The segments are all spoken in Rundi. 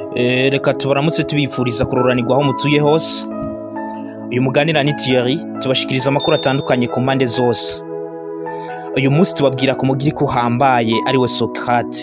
Eh, reka tubaramutse tubifuriza kuroranirwa aho mutuye hose uyu muganira ni Thierry tubashikiriza amakuru atandukanye ku mpande zose uyu munsi tubabwira ku mugiriko uhambaye ariwe Socrate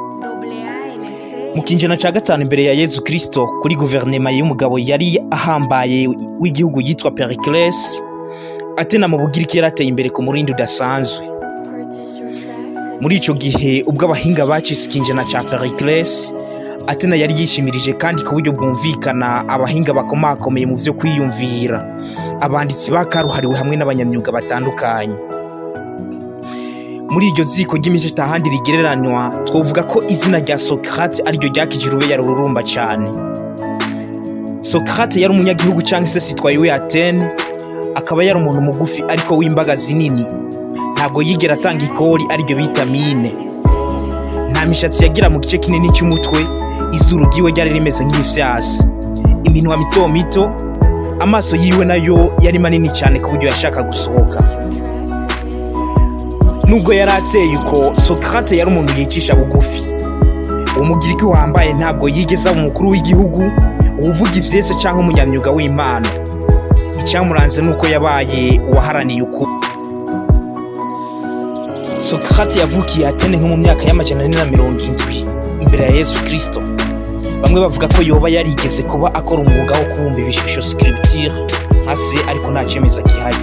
mu kinjana ca gatanu imbere ya Yezu Kristo kuri guverinema y'umugabo yari ahambaye w'igihugu yitwa Pericles Atena mu Bugiriki yarateye imbere ku murindi udasanzwe muri ico gihe ubwo abahinga bacise ikinjana ca Pericles Atena yari yishimirije kandi ku buryo bwumvikana abahinga bakomakomeye mu vyo kwiyumvira abanditsi bakaruhariwe hamwe n'abanyamyuga batandukanye muri iryo ziko ry'imico itahandi rigereranywa twovuga ko izina rya Socrate ariryo ryakije urubeyaro rurumba cane Socrate yari umunyagihugu canke se sitwaye we Atene akaba yari umuntu mugufi ariko w'imbaga zinini ntabwo yigera atanga ikori ariryo bita mine nta mishatsi yagira mu gice kinini cy'umutwe izuru ryiwe ryari rimeze nk'ifyasi iminwa mito mito amaso yiwe nayo yari manini cyane ku buryo yashaka gusohoka nubwo yari ateye uko Socrate yari umuntu yicisha bugufi uwo mugiriki wambaye ntabwo yigeze aba umukuru w'igihugu uwuvuga ivyese cyangwa umunyamyuga w'imana icyamuranze nuko yabaye uwaharaniye ukuri Socrate yavukiye Atene nko mu myaka y'amajana ane na mirongo indwi imbere ya Yesu Kristo bamwe bavuga ko yoba yarigeze kuba akora umwuga wo kubumba ibishusho scripture nka se ariko nta cemeza gihari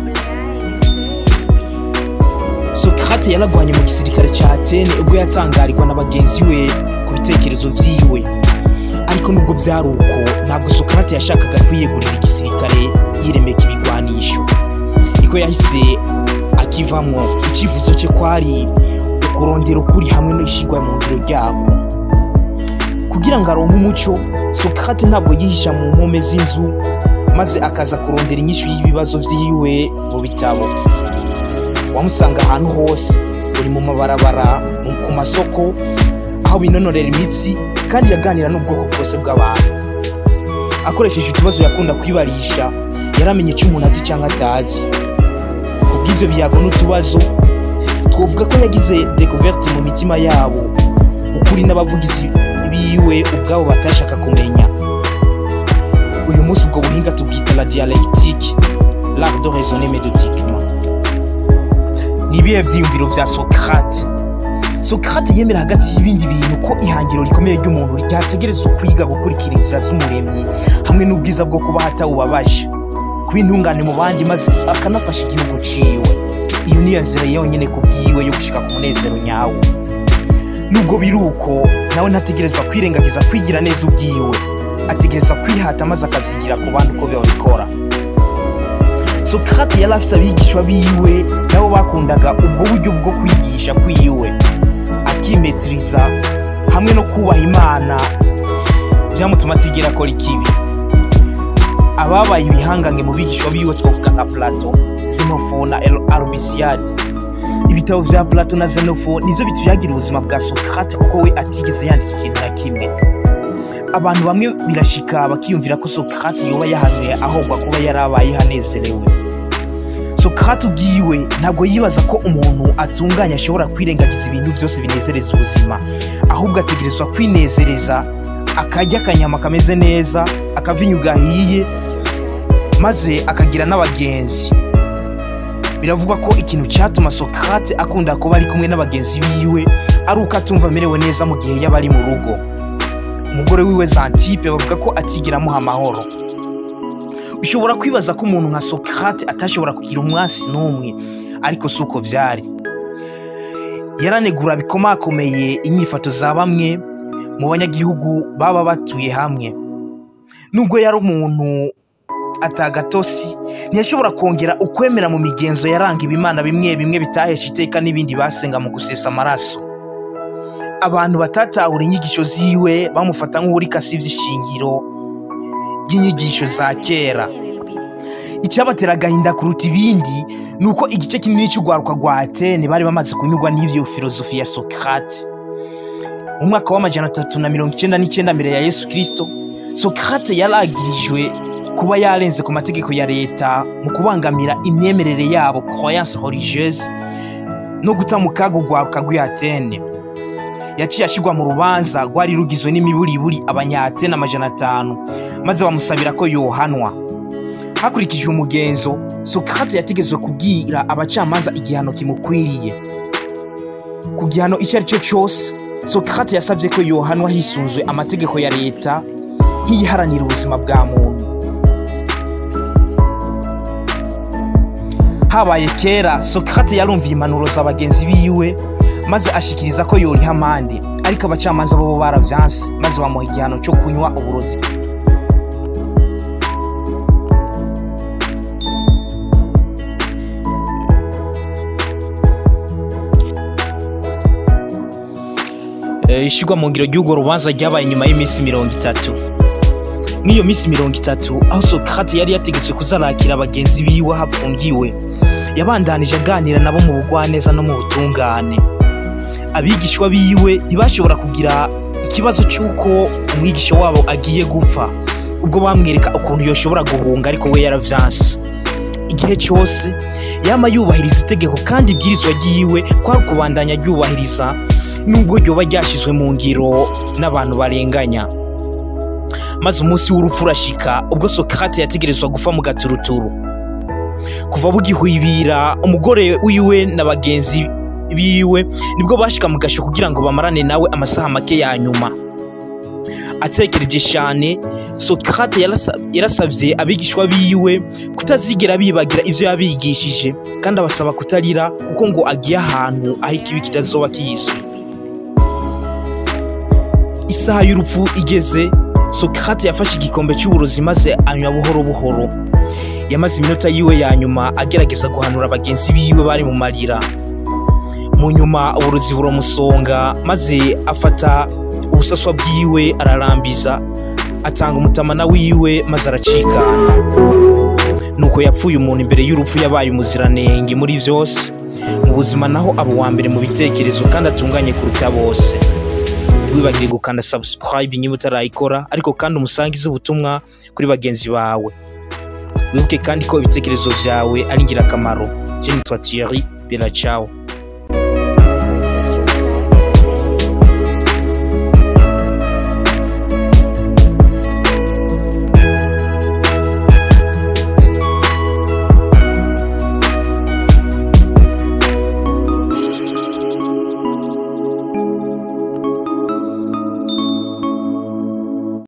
Socrate yaragwanye mu gisirikare ca Atene ubwo yatangarirwa na bagenzi we ku bitekerezo vyiwe ariko nubwo vyari uko ntabwo Socrate yashakaga kwiyegurira igisirikare yiremeka ibigwanisho niko yahise akivamwo icyifuzo cye kwari ukurondera ukuri hamwe n'ishigwa mu ngiro ryabo kugira ngo aronke umuco Socrate ntabwo yihisha mu mpome z'inzu maze akaza kurondera inyishu y'ibibazo vyiwe mu bitabo wamusanga ahantu hose uri mu mabarabara mu- ku masoko aho binonorera imitsi kandi yaganira n'ubwoko bwose bw'abantu akoresheje utubazo yakunda kwibarisha yaramenye icyo umuntu azi cyangwa atazi kubw'ivyo biyago n'utubazo twovuga ko yagize découverte mu mitima yabo ukuri n'abavugizi biwe ubwabo batashaka kumenya uyu munsi ubwo buhinga tubwita la dialectique l'art de raisonner méthodiquement ni ibihe vyiyumviro vya Socrate Socrate yemera hagati y'ibindi bintu ko ihangiro rikomeye ry'umuntu ryategerezwa kwiga gukurikira inzira z'umuremyi hamwe n'ubwiza bwo kuba hatawubabaje kuba intungane mu bandi maze akanafasha igihugu ciwe iyo niyo nzira yonyene ku bwiwe yo gushika ku munezero nyawo nubwo biri uko nawe ntategerezwa kwirengagiza kwigira neza ubwiwe ategerezwa kwihata maze akavyigira ku bandi uko babikora Socrate yari afise abigishwa biwe nabo bakundaga ubwo buryo bwo kwigisha kwiwe akimetiriza hamwe no kubaha imana byamutuma atigera akora ikibi ababaye ibihangange mu bigishwa biwe twavuga nka plato xenophon na arubisiyade ibitabo vya plato na xenophon nizo bituyagira ubuzima bwa socrate kuko we atigeze yandika ikintu na kimwe abantu bamwe birashika bakiyumvira ko socrate yoba yahanuye ahogwa kuba yarabaye hanezerewe socrate ubwiwe ntabwo yibaza ko umuntu atunganye ashobora kwirengagiza ibintu byose binezereza ubuzima ahubwo ategerezwa kwinezereza akarya akanyama kameze neza akavinyu gahiye maze akagira n'abagenzi biravugwa ko ikintu cyatuma socrate akunda kuba ari kumwe n'abagenzi biwe ari uko atumva amerewe neza mu gihe yaba ari mu rugo umugore wiwe zantipe bavuga ko atigera amuha amahoro ushobora kwibaza ko umuntu nka socrate atashobora kugira umwasi n'umwe ariko si uko vyari yaranegura bikomakomeye inyifato za bamwe mu banyagihugu baba batuye hamwe nubwo yari umuntu atagatosi ntiyashobora kongera ukwemera mu migenzo yaranga ibimana bimwe bimwe bitahesha iteka n'ibindi basenga mu gusesa amaraso abantu batatahura inyigisho ziwe bamufata nk'uwuriko asivye ishingiro ry'inyigisho za kera icyabatera agahinda kuruta ibindi ni uko igice kinini cy'urwaruka rwa atene bari bamaze kunyurwa n'ivyo filozofi ya socrate mu mwaka w'amajana atatu na mirongo icenda n'icenda mbere ya yesu kristo socrate yaragirijwe kuba yarenze ku mategeko ya leta mu kubangamira imyemerere yabo croyance religieuse no guta mu kaga urwaruka rw'i atene yaciye ashyirwa mu rubanza rwari rugizwe n'imiburiburi abanyatene amajana atanu maze bamusabira ko yohanwa hakurikijwe umugenzo sokrate yategetswe kubwira abacamanza igihano kimukwiriye ku gihano icyo ari cyo cyose sokrate yasabye ko yohanwa hisunzwe amategeko ya leta nk'iyiharanira ubuzima bwa muntu habaye kera sokrate yarumviye impanuro za bagenzi biwe maze ashikiriza ko yoriha amande ariko abacamanza bo baravyanse maze bamuha igihano cyo kunywa uburozi ishyirwa mu ngiro ry'urwo rubanza ryabaye nyuma y'iminsi mirongo itatu nk'iyo minsi mirongo itatu aho sokrate yari yategetswe kuzarakira bagenzi biwe hapfungiwe yabandanije aganira nabo mu bugwaneza no mu butungane abigishwa biwe ntibashobora kugira ikibazo cy'uko umwigisha wabo agiye gupfa ubwo bamwereka ukuntu yoshobora guhunga ariko we yaravyanse igihe cyose yama yubahiriza itegeko kandi ibwirizwa ryiwe kwari kubandanya ryubahiriza nubwo ryoba ryashyizwe mu ngiro n'abantu barenganya maze umunsi w'urupfu urashika ubwo sokrate yategerezwa gufa mu gaturuturu kuva bugihwibira umugore wiwe na bagenzi biwe nibwo bashika mu gasho kugira ngo bamarane nawe amasaha make ya nyuma atekereje cyane sokrate yarasabye abigishwa biwe kutazigera bibagira ibyo yabigishije kandi abasaba kutarira kuko ngo agiye ahantu aho ikibi kitazoba kizwi isaha y'urupfu igeze sokrate yafashe igikombe cy'uburozi maze anywa buhoro buhoro yamaze iminota yiwe ya nyuma agerageza guhanura bagenzi biwe bari mu marira mu nyuma uburozi buramusonga maze afata ubusaswa bwiwe ararambiza atanga umutamana wiwe maze aracikana nuko yapfuye umuntu imbere y'urupfu yabaye umuziranenge muri byose mu buzima naho aba uwa mbere mu bitekerezo kandi atunganye kuruta bose wibagire gukanda subscribe niba utarayikora ariko kandi umusangize ubutumwa kuri bagenzi bawe wibuke kandi ko ibitekerezo byawe ari ingirakamaro je nitwa Thierry Bella ciao